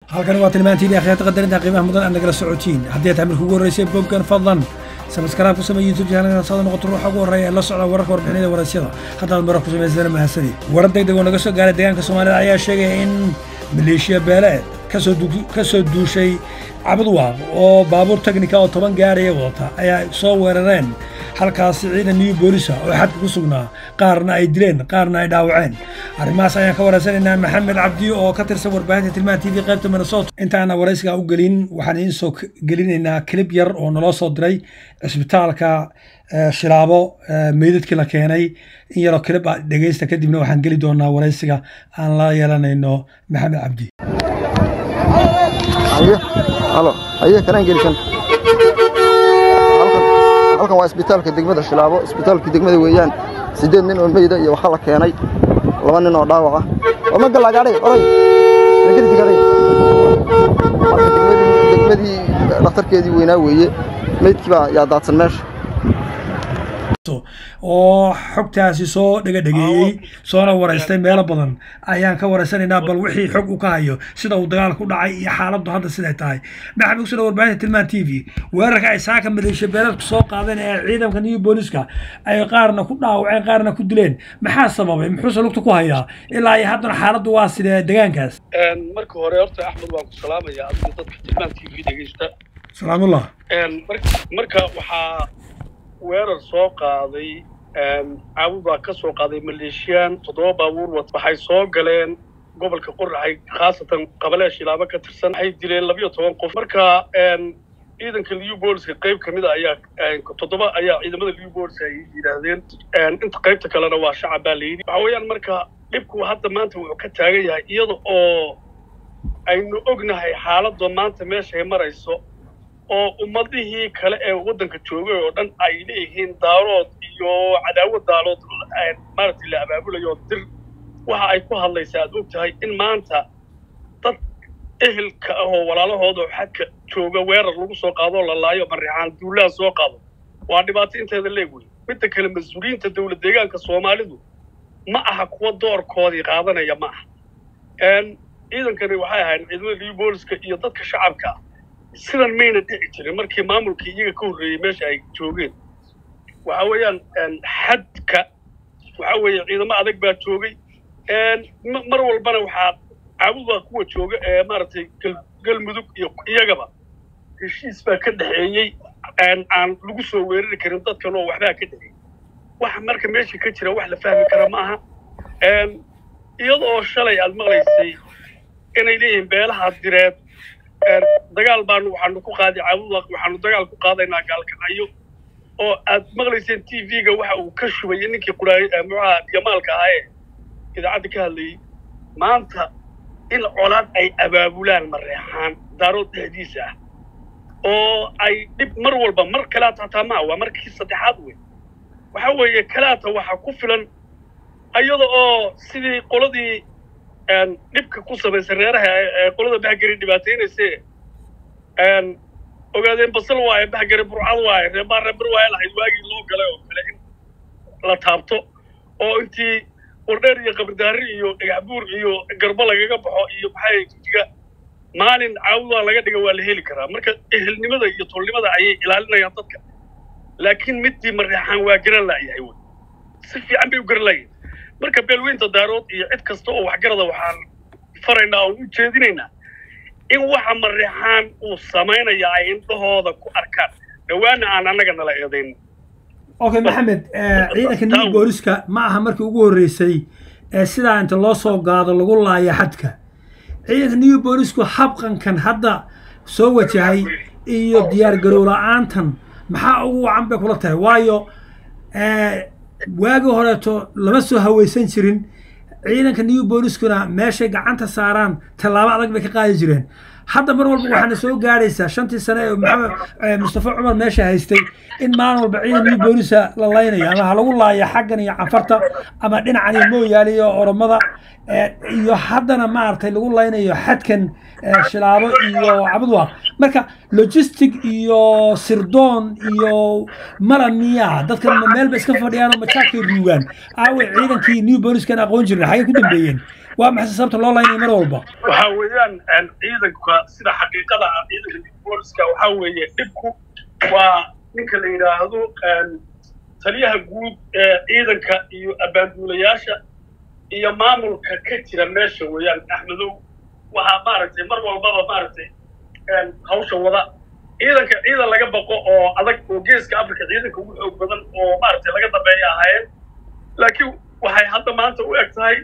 halkani waa tilmaantiin akhyaarta qadarinta qiimaha mudan aad nagala socotiin haddii aad tamirka ugu horreysay boggan fadlan sabskaraab ku samey youtube channelka saada noqoto ruuxa ugu horreeya ee la socda wararka warbixinada warasyada haddaad marar ku samaysana mahadsanid warar deg deg oo naga soo gaaray deegaanka soomaalida ayaa sheegaya in maleeshiya beeleed ka soo duushay cabadwaaq oo baabuur teknika oo toban gaaraya wadata ayaa soo weerareen halkaasi ciidan new boolisa oo xadka ku sugnaa qaarna ay dileen qaarna ay dhaawaceen arrimahaas ayaan ka waraysanaynaa maxamed cabdi oo ka tirsan warbaahinta tilmaha t v qaybta minnesota intaana waraysiga u gelin waxaan idiin soo gelinaynaa kilib yar oo naloo soo diray cisbitaalka shilaabo meydadkii la keenay in yaroo kilib a dhegaysta kadibna waxaan geli doonaa waraysiga aan la yeelanayno maxamed cabdi halo aye kanaan gelisan halkan waa isbitaalka degmada shilaabo isbitaalka degmada weeyaan siddeed nin oo meyda iyo waxa la keenay laba nin oo dhaawaca oo ma gallagaadhay oray mageldigaadhay marka degmadii dhakhtarkeedii weynaa weeye meydkii baa yaa daadsan meesha oo xogtaasi soo dhegadhegeeyey soona waraystay meelo badan ayaan ka waraysanaynaa bal wixii xog u ka hayo sida uu dagaalku dhacay iyo xaaladdu hadda siday tahay maxamed usuna warbaahinta tilmaan t v weerarka ay saaka maleeshiya beeleedku soo qaadeen ee ciidanka new booliska ay qaarna ku dhaawaceen qaarna ku dileen maxaa sababay muxuuse lugta ku hayaa ilaa iyo haddana xaaladdu waa sidee degaankaas marka hore horta axmed waan ku salaamaya adiga dadka tilmaan t v dhegeysta salaamullah marka waxaa weerar soo qaaday caabud baa ka soo qaaday maleeshiyaan toddoba baabuur wat waxay soo galeen gobolka qoraxay khaasatan qabalee shilaabo ka tirsan waxay dileen labiyo toban qof marka ciidanka liu booliska qayb ka mid a ayaa toddoba ayaa ciidamada liu booliska ay yidhaahdeen inta qaybta kalena waa shacab baa layidhi waxa weeyaan marka dhibku hadda maanta wuxuu ka taagan yahay iyada oo aynu ognahay xaaladda maanta meeshay marayso oo ummadihii kale ee waddanka joogay oo dhan ay leeyihiin daarood iyo cadaawad daalood maaragtay la abaabulayo dir waxa ay ku hadlaysaa aad og tahay in maanta dad ehelka ah oo walaalahooda oo xadka jooga weerar lagu soo qaadoo la laayo marixaan duulaha soo qaado waa dhibaato inteeda leeg wey midda kale mas-uuliyiinta dowlad deegaanka soomaalidu ma aha kuwa doorkoodii qaadanaya ma aha ciidankani waxay ahayd ciidamada liu booliska iyo dadka shacabka ah sidan mayna dhici jirin markii maamulkii iyaga ka horreeyey meesha ay joogeen waxa weeyaan xadka waxa weeye ciidamo adag baa joogay mar walbana waxaa caabudaa kuwa jooga ee maaragtay galmudug iyo iyagaba heshiis baa ka dhexeeyey aan lagu soo weerari karin dadkan oo waxbaa ka dhexeeyey waxa marka meesha ka jira wax la fahmi kara ma aha iyadoo shalay aad maqlaysay inay leeyihiin beelaha direed dagaal baanu waxaanu ku qaaday caabudwaaq waxaanu dagaal ku qaadaynaa gaalkacyo oo aad maqlayseen t v-ga waxa uu ka shubay ninkii quraay muxuaha jamaalka ahaa ee idaacadda ka hadlayey maanta in colaad ay abaabulaan mareexaan daarood dhexdiisa ah oo ay dhib mar walba mar kalaata hataa maa waa markii saddexaad wey waxa weeye kalaata waxaa ku filan iyada oo sidii qoladii dhibka ku samaysa reeraha ee qolada bahgari dhibaataynayse ogaadeen basal waaye bahgari burcad waaye reebaa reebar waaye lahayd waagii loo galay oo kale in la taabto oo intii wardheer iyo qabridaari iyo dhagaxbuur iyo garbo lagaga baxo iyo maxay jiga maalin caawudaa laga dhiga waa la heli karaa marka ehelnimada iyo tolnimada ayay ilaalinayaan dadka laakiin middii mareexaan waa garan la'yahay wey si fiican bay u garan la'yahay marka beelweynta daarood iyo cid kasta oo waxgarada waxaan faraynaa oon u jeedinaynaa in waxa mareexaan uu samaynaya ay indhahooda ku arkaan dhawaana aan annaga nala eedayn okay maxamed ciidanka new booliska ma aha markii ugu horreysay ee sidaa inta loo soo gaado lagu laaya xadka ciidanka new boolisku habqankan hadda soo wajahay iyo diyaar garow la-aantan maxaa ugu wacan bay kula tahay waayo waagii horeeto lama soo hawaysan jirin ciidanka new booliskuna meeshay gacanta saaraan tallaabo adag bay ka qaadi jireen hadda mar walba waxaana soo gaadhaysaa shantii sane ee maxamed mustafa cumar meesha haystay in maalin walba ciidan new boolisa la laynayo ama ha lagu laaya xaggan iyo canfarta ama dhinacan iyo mooyaale iyo oromada iyo haddana maaragtay lagu laynayo xadkan shilaabo iyo cabudwaaq marka logistic iyo sirdoon iyo mala miya dadkan ma meel ba iska fadhiyaan oo majaakay ruugaan aawe ciidankii new boliskan aqoon jirna xagay ku dambeeyeen waa maxay sababta loo laynaya mar walba waxa weeyaan ciidanka sida xaqiiqada ah ciidanka booliska waxa weeye dhibku waa ninka la yidhaahdo taliyaha guud ee ciidanka iyo abbaanduulayaasha iyo maamulka ka jira meesha weeyaan axmedow waxaa maaragtay mar walbaba maaragtay hawsha wada ciidanka ciidan laga baqo oo adag oo geeska africa ciidanka ugu xoog badan oo maaragtay laga dambeeya ahaayeen laakiin waxay hadda maanta u eg tahay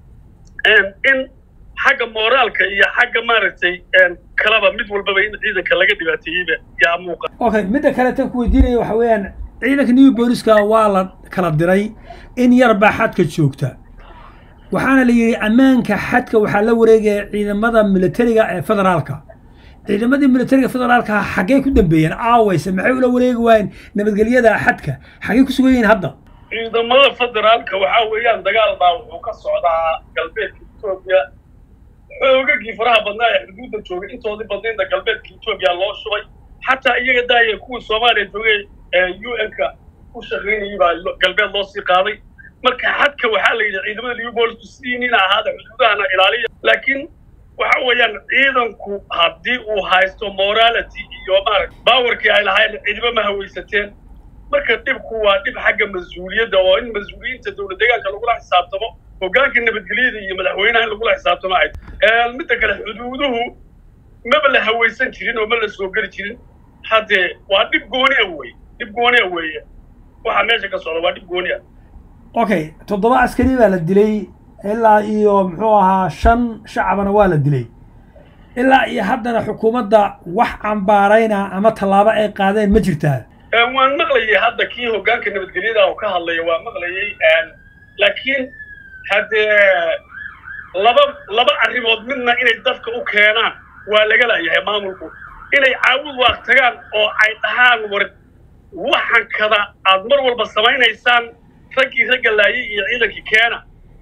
in xagga mooraalka iyo xagga maaragtay kalaba mid walbaba in ciidanka laga dhibaateeyeyba yaa muuqa okay midda kale tan ku weydiinaya waxa weeyaan ciidanka new booliska waa la kala diray in yar baa xadka joogta waxaana la yidhi ammaanka xadka waxaa la wareegaya ciidamada militariga ee federaalka ciidamadii militariga federaalka xaggee ku dambeeyeen aawayse maxay ula wareegi waayeen nabadgelyada xadka xaggee ku sugan yihiin hadda ciidamada federaalka waxaa weeyaan dagaal baa wuxuu ka socdaa galbeedka etoobiya xoogagii faraha badnaa ee xuduudda joogay intoodii badnaydna galbeedka etoobiya loo shubay xataa iyaga daaya kuwii soomaaliya joogay u n-ka u shaqaynayay baa galbeed loo sii qaaday marka xadka waxaa la yidhi ciidamada liubolisku sidii nina ahaada xuduudahana ilaaliya laakiin waxa weeyaan ciidanku haddii uu haysto morality iyo maaragta baawarkii ay lahayn ciidamo ma hawaysateen marka dhibku waa dhib xagga mas-uuliyadda oo in mas-uuliyiinta dowlad deegaanka lagula xisaabtamo hoggaanka nabadgelyada iyo madaxweynaha in lagula xisaabtamo ay midda kale xuduuduhu maba la hawaysan jirin oo ma la soo geli jirin haddee waa dhib gooni a wey dhib gooni a weeye waxaa meesha ka socda waa dhib gooni a okay toddoba askari baa la dilay ilaa iyo muxuu ahaa shan shacabana waa la dilay ilaa iyo haddana xukuumadda wax cambaarayna ama tallaabo ay qaadeen ma jirtaa waan maqlayay hadda kii hoggaanka nabadgelyada oo ka hadlaya waa maqlayay laakiin haddee laba laba arrimood midna inay dadka u keenaan waa laga laayahay maamulku inay caawud waaq tagaan oo ay dhahaan war waxan kada aad mar walba samaynaysaan raggii ragga laayay iyo ciidankii keena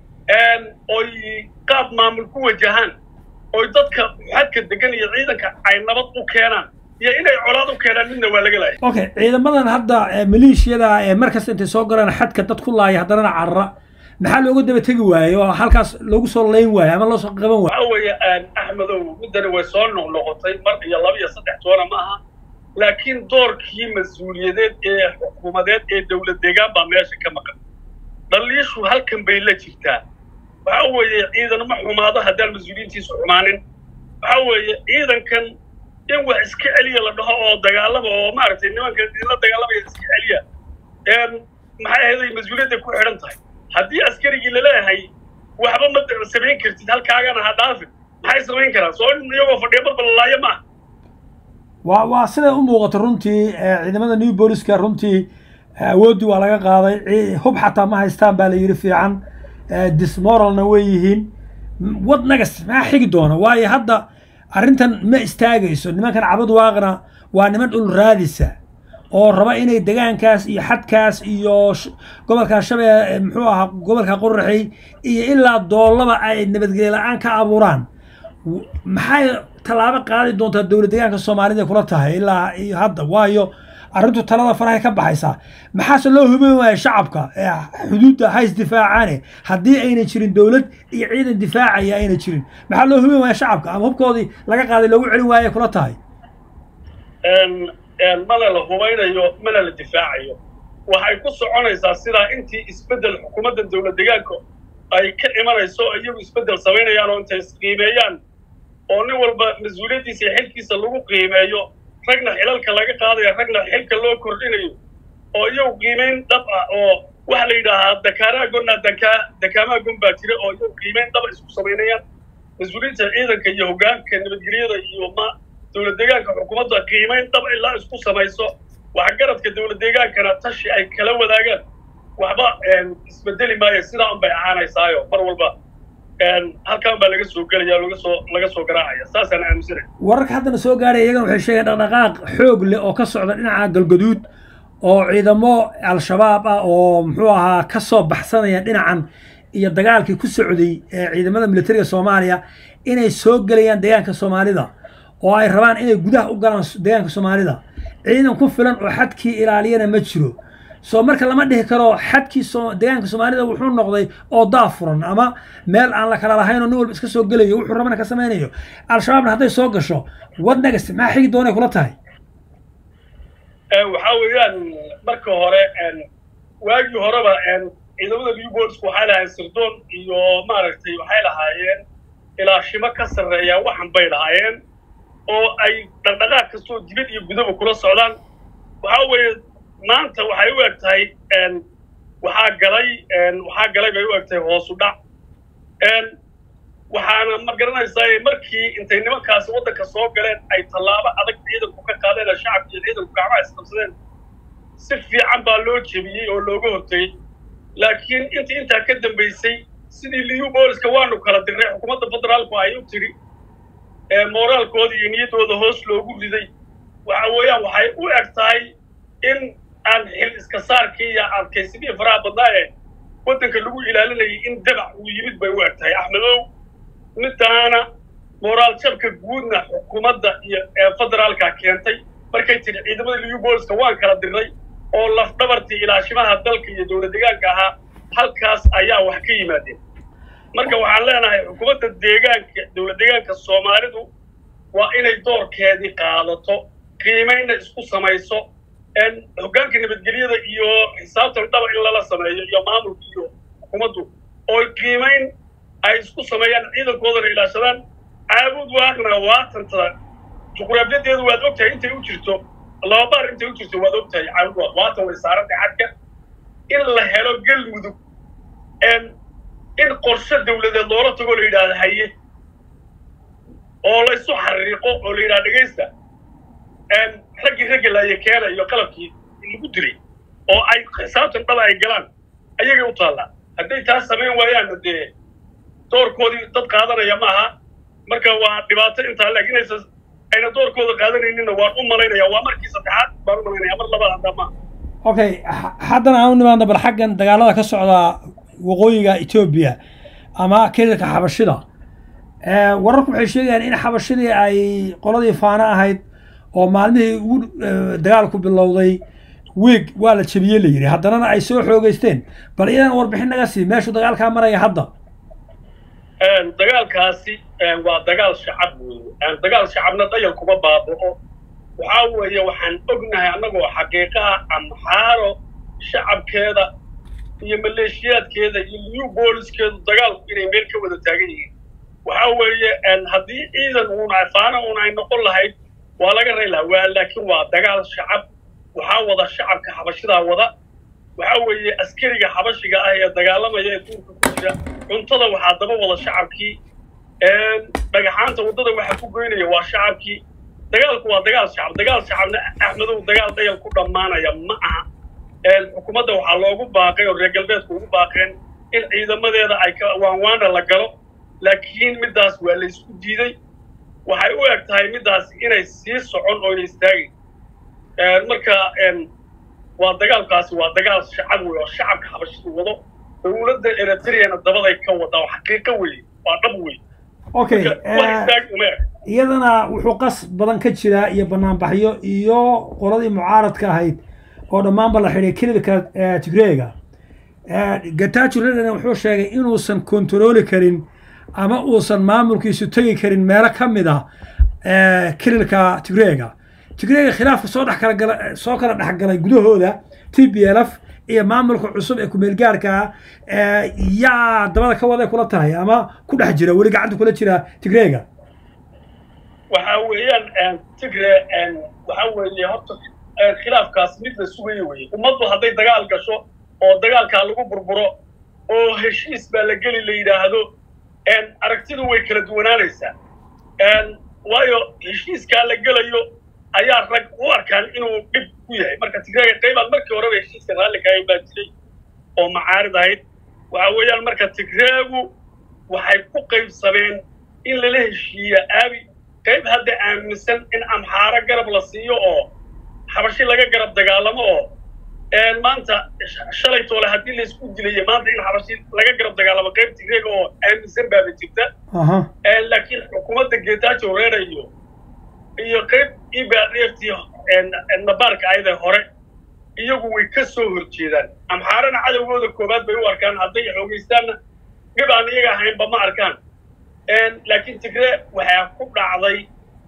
oy qaab maamul ku wajahaan oy dadka xadka degan iyo ciidanka ay nabad u keenaan iyo inay colaad u keenaan midna waa laga laayay okay ciidamadan hadda maleeshiyada ee markasta intay soo galaan xadka dad ku laaya haddana carra maxaa looga daba tegi waaye oo halkaas loogu soo layn waaye ama loo soo qaban waaye waxa weeye axmedow middani way soo noqnoqotay mar iyo laba iyo saddex toona ma aha laakiin doorkii mas-uuliyadeed ee xukuumadeed ee dowlad deegaan baa meesha ka maqan dhaliishu halkan bay la jirtaa waxa weeye ciidan ma xumaado haddaan mas-uuliyiintiisu xumaanin waxa weeye ciidankan in wax iska celiya la dhaho oo dagaalama oo maaragtay nimanka idinla dagaalamaya iska celiya maxay ahayd mas-uuliyadda ku xidhan tahay haddii askarigii laleeyahay waxba ma samayn kartid halkaagana ha dhaafin maxay samayn karaan soo iyagoo fadhiya marbalalaayo maaha waa waa siday u muuqato runtii ciidamada new booliska runtii awooddii waa laga qaaday hub xataa ma haystaan baa la yidhi fiican dismoralna way yihiin wad nagas maxaa xigi doona waayo hadda arrintan ma istaagayso nimankan cabad waaqna waa niman dhul raadisa oo raba inay degaankaas iyo xadkaas iyo gobolka shabee muxuu ahaa gobolka qoraxey iyo ilaa doollaba ay nabadgelye la-aan ka abuuraan maxay tallaabo qaadi doontaa dowlad deegaanka soomaalida kula tahay ilaa iyo hadda waayo arrintu talada farahay ka baxaysaa maxaase loo hubin waaya shacabka xuduudda hays difaacaane haddii aynan jirin dowlad iyo ciidan difaacaya ayna jirin maxaa loo hubin waaya shacabka ama hubkoodii laga qaaday loogu celin waaya kula tahay mana la hubaynayo mana la difaacayo waxay ku soconaysaa sidaa intii isbeddel xukuumadda dowlad deegaanka ay ka imanayso iyagu isbeddel samaynayaan oo intay isqiimeeyaan oo nin walba mas-uuliyaddiisa iyo xilkiisa lagu qiimeeyo ragna xilalka laga qaadaya ragna xilka loo kordhinayo oo iyagu qiimayn dhab ah oo waxa la yidhaahaa dakaaraha gonna dakaa dakaamaha gon baa jira oo iyagu qiimayn dhaba isku samaynayaan mas-uuliyiinta ciidanka iyo hoggaanka nabadgelyada iyo ma dowlad deegaanka xukuumadda qiimayn dhab ilaa isku samayso waxgaradka dowlad deegaankana tashi ay kala wadaagaan waxba isbedeli maayo sidaa un bay ahaanaysaayo mar walba halkan baa laga soo gelaya laga soo laga soo garaacaya saasaan aaminsanay wararka haddana soo gaaraya iyagana waxay sheegeen dhaqdhaqaaq xoog leh oo ka socda dhinaca galgaduud oo ciidamo al-shabaab ah oo muxuu ahaa ka soo baxsanaya dhinacan iyo dagaalkii ku socday ee ciidamada militariga soomaaliya inay soo gelayaan deegaanka soomaalida oo ay rabaan inay gudaha u galaan deegaanka soomaalida ciidan ku filan oo xadkii ilaaliyana ma jiro soo marka lama dhihi karo xadkii soo deegaanka soomaalida wuxuu noqday oo daafuran ama meel aan la kala lahayn oo nin walba iska soo gelayo wuxuu rabana ka samaynayo al-shabaabna hadday soo gasho wad next maxaa xigi doonay kula tahay waxaa weeyaan marka hore waagii horeba ciidamada newbornsku waxay lahaayeen sirdoon iyo maaragtay waxay lahaayeen ilaashimo ka sarreeya waxan bay lahaayeen oo ay dhaqdhaqaaq kastoo dibad iyo gudaba kula socdaan waxaa weeye maanta waxay u eg tahay waxaa galay waxaa galay bay u eg tahay hoosu dhac waxaana ma garanaysaa markii intay nimankaasi waddanka soo galeen ay tallaabo adag ciidanku ka qaadeen oo shacabka iyo ciidanku gacmaha isqabsadeen si fiican baa loo jebiyey oo looga hortagey laakiin intii intaa ka dambaysay sidii liyu booliska waanu kala dirnay xukuumadda federaalku ay u tiri mooraalkooda iyo niyaddooda hoos loogu riday waxa weeyaan waxay u eg tahay in aan xil iska saarkii iyo adkaysimihii faraha badnaa ee waddanka lagu ilaalinayay in dabac uu yimid bay u eg tahay axmedow midaana moraal jabka guudna xukuumadda iyo federaalka keentay markay tiri ciidamada liyu booliska waan kala dirnay oo lafdhabartii ilaashimaha dalka iyo dowlad deegaanka ahaa halkaas ayaa wax ka yimaadeen marka waxaan leenahay xukuumadda deegaanka dowlad deegaanka soomaalidu waa inay doorkeedii qaadato qiimayna isku samayso hoggaanka nabadgelyada iyo xisaabtan dhaba in lala sameeyo iyo maamulka iyo xukuumaddu oo qiimayn ay isku sameeyaan ciidankoodana ilaashadaan caabud waaqna waatantada juqraafiyadeedu waad ogtahay intay u jirto laba baar intay u jirto waad ogtahay caabud waaq waatan way saarantay xadka in la helo galmudug in qorshe dawladeed loola tagoo la yidhaahdo haye oo la isu xariiqo oo la yidhahdo dhegaysta raggii raggi laaya keena iyo qalabkii lagu dilay oo ay xisaabtan dhaba ay galaan ayagay u taallaa hadday taas samayn waayaanna dee doorkoodii dad qaadanaya ma aha marka waa dhibaato intaa laakiin aysan ayna doorkooda qaadanayninna waan u malaynaya waa markii saddexaad baan u malaynaya mar labaad hadda maaha okay haddana aan u nimaadno bal xaggan dagaalada ka socda waqooyiga etoobiya ama kelilka xabashida wararku waxay sheegayaan in xabashidii ay qoladii faano ahayd oo maalmihii ugu dagaalku bilowday wiig waa la jebiyey la yidhi haddanana ay soo xoogeysteen bal iyadan warbixin naga sii meeshuu dagaalkaa maraya hadda dagaalkaasi waa dagaal shacab weeye dagaal shacabna dayal kuma baaba'o waxaa weeye waxaan ognahay annagoo xaqiiqaha amxaaro shacabkeeda iyo maleeshiyaadkeeda iyo new booliskeedu dagaalku inay meel ka wada taagan yihiin waxaa weeye haddii ciidan uuna faana uuna ay noqon lahayd waa laga ray lahaa waa laakiin waa dagaal shacab waxaa wada shacabka xabashidaa wada waxaa weeye askariga xabashiga ah ee dagaalamaya ee duurka ku jira cuntada waxaa daba wada shacabkii dhagaxaanta waddada waxa ku goynaya waa shacabkii dagaalku waa dagaal shacab dagaal shacabna axmedow dagaal dayal ku dhammaanaya ma aha xukuumadda waxaa loogu baaqay oo reer galbeedku ugu baaqeen in ciidamadeeda ay ka waanwaana la galo laakiin middaas waa la isku diiday waxay u eg tahay middaas inay sii socon oo ina istaagin marka waa dagaalkaasi waa dagaal shacab wey oo shacabka xabashidu wado dowladda eritreana dabaday ka wada oo xaqiiqo weeye waa dhab wey okay wax istaag uma eg iyadana wuxuu qas badan ka jiraa iyo banaanbaxyo iyo qoladii mucaaradka ahayd oo dhammaanba la xidhay kelilka tigreega gatajo redana wuxuu sheegay inuusan kontarooli karin ama uusan maamulkiisu tegi karin meelo ka mid ah kelilka tigreega tigreega khilaafka soo dhex kala gala soo kala dhexgalay gudahooda t b l f iyo maamulka cusub ee kumeelgaarka yaa dabada ka waday kula tahay ama ku dhex jira weli gacanta kula jira tigreega waxa weeyaan tigre waxa weeye horta khilaafkaas mid la sugayo weye ummaddu hadday dagaal gasho oo dagaalkaa lagu burburo oo heshiis baa la geli la yidhaahdo aragtidu way kala duwanaanaysaa waayo heshiiskaa la gelayo ayaa rag u arkaan inuu dhib ku yahay marka tigreega qaybaan markii horeba heshiiska raalli kaayan baa jiray oo macaarid ahayd waxa weeyaan marka tigreegu waxay ku qaybsameen in lala heshiiya aabi qayb hadda aaminsan in amxaaro garab la siiyo oo xabashi laga garab dagaalamo oo maanta shalay toole haddii laysku dilayo maanta in xabashi laga garab dagaalamo qayb tigreega oo aaminsan baaba jirta laakiin xukuumadda geetaajo reera iyo iyo qayb ibadft nabaarka ayada hore iyagu way ka soo horjeedaan amxaarana cadowgooda koowaad bay u arkaan hadday xoogaystaanna dhib aan iyaga ahaynba ma arkaan laakiin tigre waxaa ku dhacday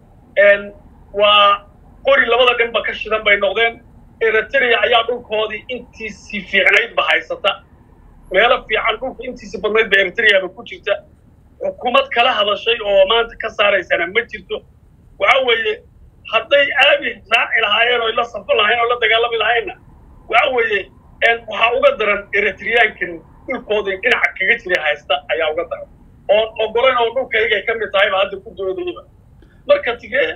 waa qori labada dhinba ka shidan bay noqdeen eritrea ayaa dhulkoodii intiisii fiicnaydba haysata meelo fiican dhulka intiisii badnaydba eritreaba ku jirta xukuumad kala hadashay oo maanta ka saaraysana ma jirto waxa weeye hadday aabi raaci lahaayeen oo la safan lahayen oo la dagaalami lahaynna waxa weeye waxaa uga daran eritreyaankan dhulkoodii dhinaca kaga jira haysta ayaa uga daran oon ogolayn oo dhulkaygay ka mid tahayba hadda ku doodayaba marka tigre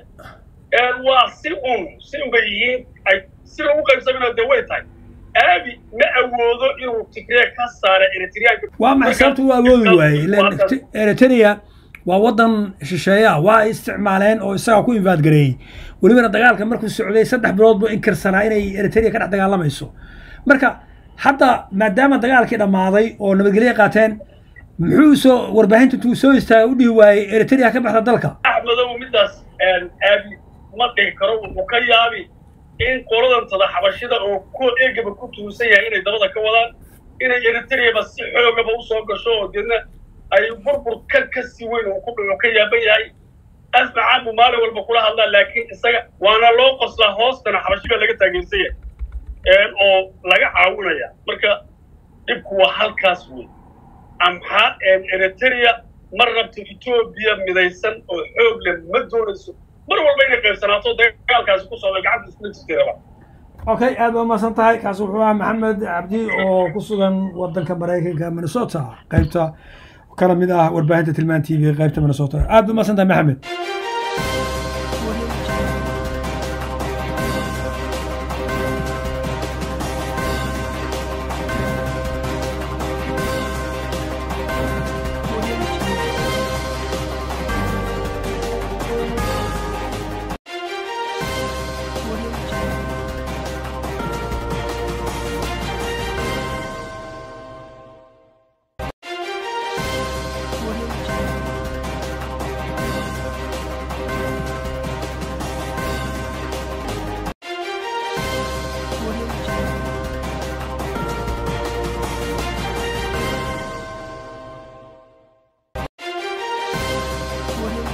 waa si un si un bay yihiin ay sida u qaybsamina dee way tahay aabi ma awoodo inuu tigree ka saara eritreyaanka waa maxay sababta u awoodi waayey ilan eritrea waa waddan shisheeya waa ay isticmaaleen oo isagaa ku invaadgareeyey welibana dagaalka markuu socday saddex bilood buu inkirsanaa inay eritrea ka dhex dagaalamayso marka hadda maadaama dagaalkii dhammaaday oo nabadgelyo qaateen muxuu soo warbaahinta intuu soo istaagay u dhihi waayey eritrea ka baxda dalka axmedow midaas aabi ma dhihi karo wuxuu ka yaabi in qoladantada xabashida oo ku eegaba ku tuusan yahay inay dabada ka wadaan inay eritreaba si xoogaba usoo gasho oo deedna ay burbur ka ka si weyn uu ku dhuco ka yaaban yahay asmacaan buu maalin walba kula hadlaa laakiin isaga waana loo qoslaa hoostana xabashi baa laga taageersan yahay oo laga caawinaya marka dhibku waa halkaas wey amxaa eritrea ma rabto etoobiya midaysan oo xoog leh ma doonayso mar walba inay qaybsanaato dagaalkaasi ku socda gacanta iskula jirtay okay aad baa umahadsan tahay kaasi wuxuu ahaa maxamed cabdi oo ku sugan wadanka maraykanka minnesota qaybta kana mid ah warbaahinta tilmaan t v qaybta minnesota aad baa umahadsan tahay maxamed Audio